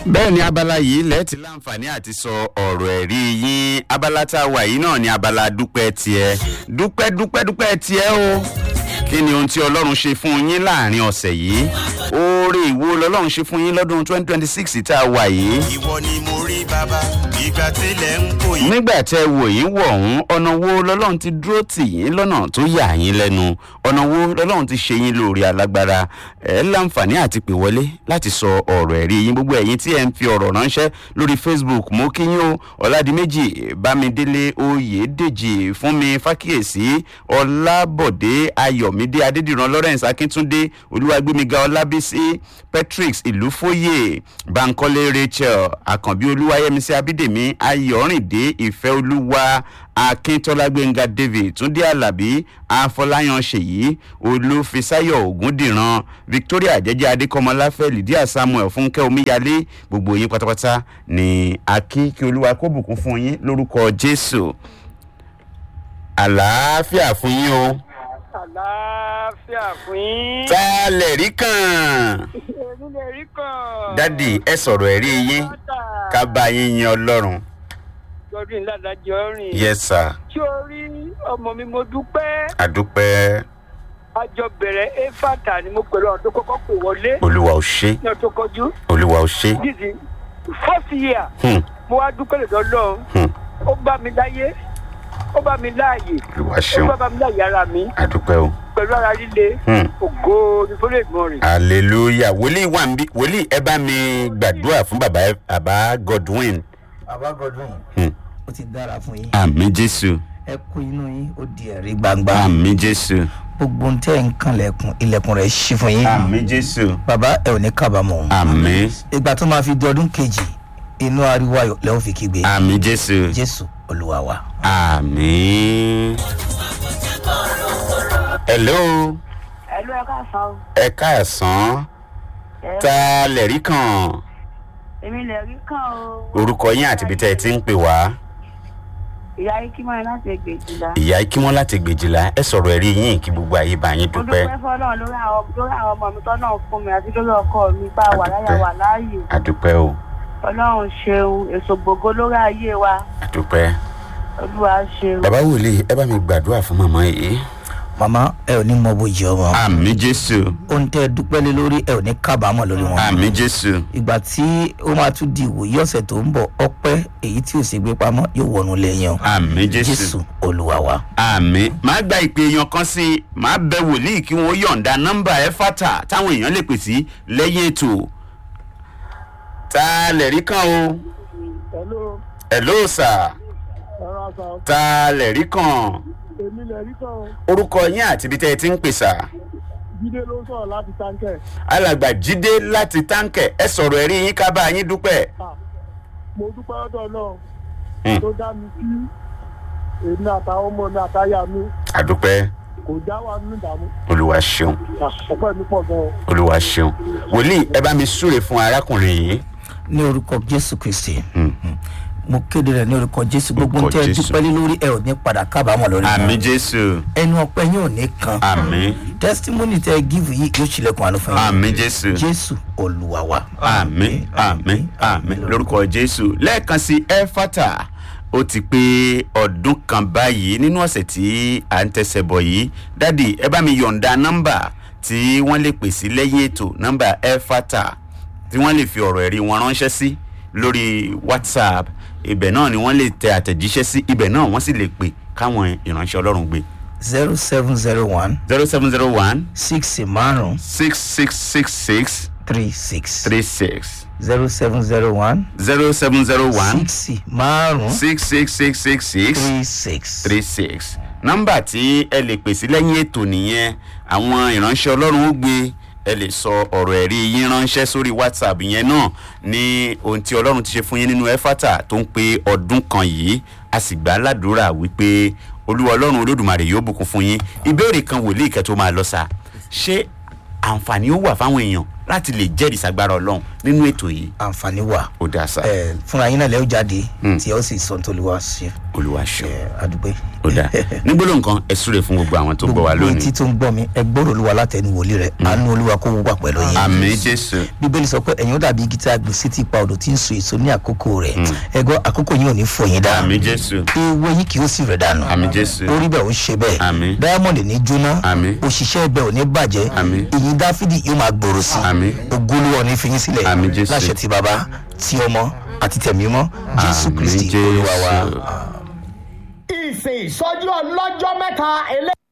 bẹ́ẹ̀ ni abala yìí lẹ́ẹ̀tì láǹfààní àti sọ ọ̀rọ̀ ẹ̀rí yín abala tá a wà yìí náà ni abala dúpẹ́ tiẹ̀ dúpẹ́ dúpẹ́ dúpẹ́ tiẹ̀ o kí ni ohun tí ọlọ́run ṣe fún yín láàrin ọ̀sẹ̀ yìí oore ìwo lọ́lọ́run ṣe fún yín lọ́dún twenty twenty six tá a wà yìí ìwọ ni mo rí bàbá ìgbà tilẹ̀ ń kó yìí. nígbà tẹ wò yín wọ̀ ọ̀hún ọ̀nà wo lọ́lọ́run ti dúró tì yín lọ́nà tó yà yín lẹ́nu ọ̀nà wo lọ́lọ́run ti ṣe yín lóore alágbára ẹ̀ láǹfààní àti pè wọlé láti sọ ọ̀rọ̀ ẹ̀rí yín gbogbo ẹ̀yin tí ẹ̀ ń fi ọ̀rọ̀ ránṣẹ́ lórí facebook mo kí yín o ọ̀làdìmẹ́jì bámidélé oyèdèjì fúnmi fákíyèsí ọlábọ̀dé ayọ̀mídé adédìran lawrence akíntúndé olúwàgbémiga ọlábísí patrick ìlúfóyè bankole rachel àkànbí olúwayẹmísí abídèmí ayọ̀rìndé ìfẹ́olúwa akíntọ́lá gbẹ̀ngà david túndé alábí afọláyan ṣèyí olúfisáyọ̀ ògúndìran victoria jẹ́jẹ́ adékọ́mọláfẹ́ lydia samuel fúnkẹ́ omíyalé gbogbo yín pátápátá ní akí kí olúwa kó bùkún fún yín lórúkọ jésù àlàáfíà fún yín o àlàáfíà fún yín. tá a lè rí kàn èmi lè rí kàn. dádì ẹ sọ̀rọ̀ ẹ̀rí yín ká bá yín yin ọlọ́run godwin ládàjọ rìn. yes sir tí o rí ọmọ mi mo dúpẹ́ àdúpẹ́ àjọ bẹ̀rẹ̀ efata ni mo pẹ̀lú ọ̀dọ́ kọ́kọ́ pè wọlé olúwa ò ṣe ní ọdún kọjú. olúwa ò ṣe this is first year Hmm, mo wá dúpẹ́ lọ́dọ̀ lọ́hùn hmm, ó bá mi láyé ó bá mi láàyè olúwa ó ṣeun bá mi láàyè ara mi àdúpẹ́ o pẹ̀lú ara líle Hmm. ògo ní fọlẹ́ ìgbọ̀n rẹ̀. hallelujah wòlíì wà ń bí wòlíì ẹ bá mi gbàdúrà fún bàbá bàbá godwin bàbá godwin Hmm. ó ti dára fún yín àmì jésù ẹ kú inú yín ó di ẹ̀rí gbangba àmì jésù gbogbo ń tẹ́ ń kan lẹ̀kùn ilẹ̀kùn rẹ̀ ṣí fún yín àmì jésù bàbá ẹ ò ní kábàámọ̀ àmì ìgbà tó máa fi di ọdún kejì inú ariwo ayọ̀ lẹ́wọ̀n fi kígbe àmì jésù jésù olúwa wa. àmì. hello ẹlú ẹ káàsán o ẹ káàsán ta lè rí kàn èmi lè rí kàn o. orúkọ yín àti ibi tẹ́ ẹ ti ń pè wá ìyá yìí kí máa láti ẹgbẹ̀jìlá. ìyá kí wọ́n láti gbèjìlá ẹ sọ̀rọ̀ ẹ̀rí yín kí gbogbo ayé bá yín mo dúpẹ́ dúpẹ́ fọlọ́run lórí àwọn lórí àwọn ọmọ mi tọ́nà fún mi àti lórí ọkọ mi bá wà láyà wà láàyè. àdúpẹ́ o ọlọ́run ṣeun èso gbogbo lórí ayé wa àdúpẹ́. olúwa ṣeun. bàbá wòlíì ẹ bá mi gbàdúrà fún màmá yìí. màmá ẹ ò ní mọ bójì ọmọ àmì jésù ohun tẹ́ ẹ dúpẹ́ lé lórí ẹ ò ní kábàámọ̀ lórí wọn. àmì jésù ìgbà tí ó máa tún di ìwòye ọ̀sẹ̀ tó ń bọ̀ ọpẹ́ èyí tí ò sì gbé pamọ́ yóò wọnú lẹ́yìn o àmì jésù jésù olúwa wa. àmì máa gba ìpè èèyàn kan sí i máa bẹ wòlíì kí wọn yọ̀ǹda nọ́mbà ẹ fàtà táwọn èèyàn lè pè sí lẹ́yìn ètò ta lè rí kan o hello ẹ ló sà ẹ̀rọ àṣà ta lè rí kan èmi lè rí kàn orúkọ yín àti ibi tẹ́ ẹ ti ń pè sà jíde ló sọ̀rọ̀ láti táǹkẹ̀. alàgbà jíde láti táǹkẹ̀ ẹ sọ̀rọ̀ ẹ̀rí yín ká bá yín dúpẹ́ mo dúpẹ́ lọ́dọ̀ náà Hmm. tó dá mi sí èmi àtàwọn ọmọ mi àtàyà mi àdúpẹ́ kò já wa nínú ìdààmú olúwa ṣeun ọpẹ́ mi pọ̀ gan-an. olúwa ṣeun wòlíì ẹ bá mi súre fún arákùnrin yìí. ní orúkọ jésù kristi mo kéde rẹ ní orúkọ jésù gbogbo Orúkọ ń tẹ ẹ Jésù. dúpẹ́ lé lórí ẹ ò ní padà kábàámọ̀ lórí àmì wọn jésù ẹnu ọpẹ yín ò ní kan àmì testimony tẹ ẹ gíìfù yìí yóò ṣílẹ̀kùn àánú fún yín àmì jésù jésù olúwa wa. àmì àmì àmì lórúkọ jésù lẹ́ẹ̀kan sí ẹ́fátà ó ti pé ọdún kan báyìí nínú ọ̀sẹ̀ tí à ń tẹ̀sẹ̀ bọ̀ yìí dádì ẹ bá mi yọ̀ǹda nọ́mbà tí wọ́n lè pè sí lẹ́yìn ètò nọ́mbà ẹ́fátà tí wọ́n lè fi ọ̀rọ̀ ẹ̀rí wọn ránṣẹ́ sí lórí whatsapp ibẹ̀ náà ni wọ́n lè tẹ àtẹ̀jíṣẹ́ sí ibẹ̀ náà wọ́n sì lè pè káwọn ìránṣẹ́ ọlọ́run gbé zero seven zero one zero seven zero one six márùn six six six six three six three six zero seven zero one zero seven zero one six márùn six six six six six three six. three six nọ́mbà tí ẹ lè pèsè lẹ́yìn ètò nìyẹn àwọn ìránṣẹ́ ọlọ́run ó gbé ẹ lè sọ ọ̀rọ̀ ẹ̀rí yín ránṣẹ́ sórí whatsapp yẹn náà ní ohun tí ọlọ́run ti ṣe fún yín nínú ẹ́fàtà tó ń pé ọdún kan yìí a sì gbà á ládùúrà wípé olúwa ọlọ́run olódùmarè yóò bùkún fún yín ìbéèrè kan wòlíì kẹ́ tó máa lọ sa ṣé àǹfààní ó wà fáwọn èèyàn láti lè jẹ́rìí sagbára ọlọ́run nínú ètò yìí àǹfààní wà ó dáa sa ẹ fúnra yín náà lẹ́yìn jáde tí ẹ ó sì sọ nítorí wá ṣe olúwa ṣe ẹ adúpẹ́ ó dáa nígbóló nǹkan ẹ súre fún gbogbo àwọn tó gbọ́ wa gbogbo lónìí etí tó ń gbọ́ mi ẹ gbọ́dọ̀ olúwa látẹnu wòlíì rẹ̀ àánú olúwa kó wúwà pẹ̀lú yín àmì jésù bíbélì sọ pé ẹ̀yin ó dàbí igi tí a gbìn sí ti pa odò tí ń so èso ní àkókò rẹ̀ ẹgbọ́ àkókò yín ò ní fò yín dànù àmì jésù ewé yín kì í ó sì rẹ̀ dànù àmì jésù orí bẹ́ẹ̀ ó ṣe bẹ́ẹ̀ Àmín. diamond ní jóná Àmín. òṣìṣẹ́ ibẹ̀ ò ní bàjẹ́ Àmín. ìyìn dáfídì yóò máa gbòòrò sí Àmín. ogolúwa ò ní fi yín sílẹ̀ Àmín, Jésù. láṣẹ ti bàbá ti ọmọ àti tẹ̀mí mọ́ jésù àmì kristi olúwa wa. jésù. ìsìn ìsọjí ọlọ́jọ́ mẹ́ta eléyìí.